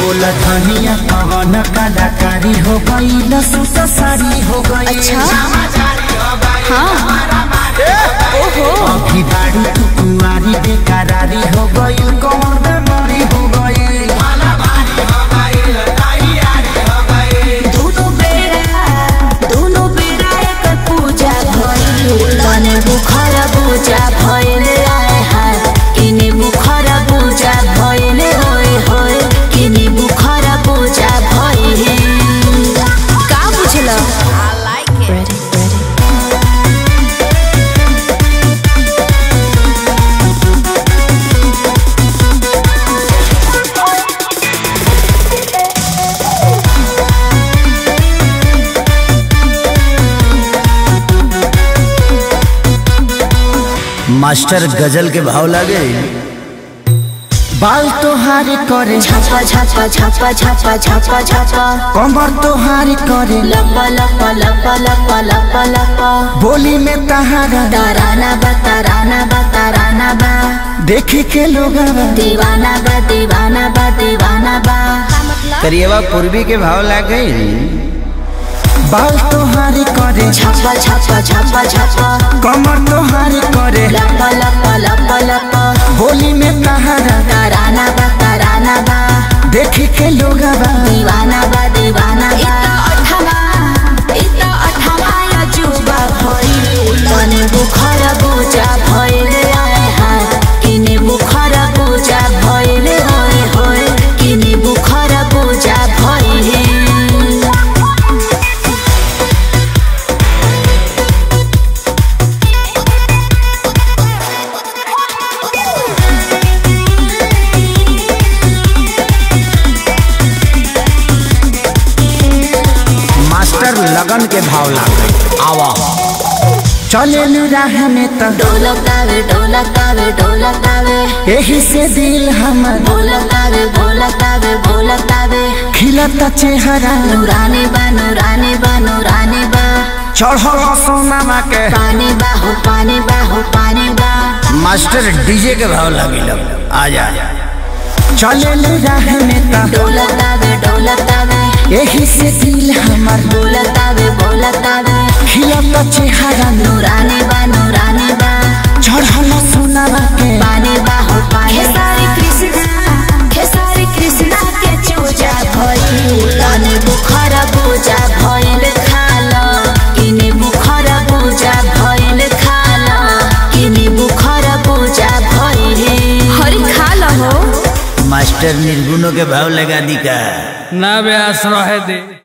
बोला धनिया पवन कलाकारी हो गई लसूस सारी हो गई अच्छा हाँ ओहो अभी बाड़ी तू कुआरी बेकरारी हो गई कौन बेमारी हो गई दोनों बेरा दोनों बेरा एक पूजा भइल तने बुखर पूजा भइल आए हाय किने बुखर पूजा भइल होय होय किने बुखर पूजा भइल का बुझल I like it ready ready master गजल के भाव लागे बाल तोहारी करे छापा छापा छापा छापा छापा छापा कमर तोहारी करे लपा लपा लपा लपा लपा लपा बोली में तहारा ताराना बा ताराना बा ताराना बा देखे के लोग दीवाना बा दीवाना बा दीवाना बा करिएवा पूर्वी के भाव लागे बाल तोहारी करे छापा छापा छापा छापा कमर तोहारी करे लपा लपा लपा लपा बोली में तहारा ताराना बा ताराना बा देखे के लोग दीवाना बा दीवाना बा अठमा इता अठमा या जुबा भइल तने बुखर बुझा भइल आए हाय किने बुखर बुझा भइल होय होय किने बुखर बुझा भइल मास्टर लगन के भाव लागे आवा चले राह में त ढोलकावे ढोलकावे ढोलकावे यही से दिल हमर बोलकावे बोलकावे बोलकावे खिलता चेहरा नूरानी बा नूरानी बा नूरानी बा चढ़ल सोनामा के पानी बा हो पानी बा हो पानी बा मास्टर डीजे के भाव लगी आ जा चले राह में त ढोलकावे ढोलकावे यही से दिल हमर बोलकावे बोलकावे खिलता चेहरा नूरानी बा नूरानी बा चढ़ल सोनामा के पानी बा हो पानी खेसारी कृष्णा खेसारी कृष्णा के चूजा भइल तने बुखर बुझा भइल खाल किने बुखर बुझा भइल खाल किने बुखर बुझा भइल हरि खाल हो मास्टर निर्गुणों के भाव लगा दी का ना व्यास रहे दे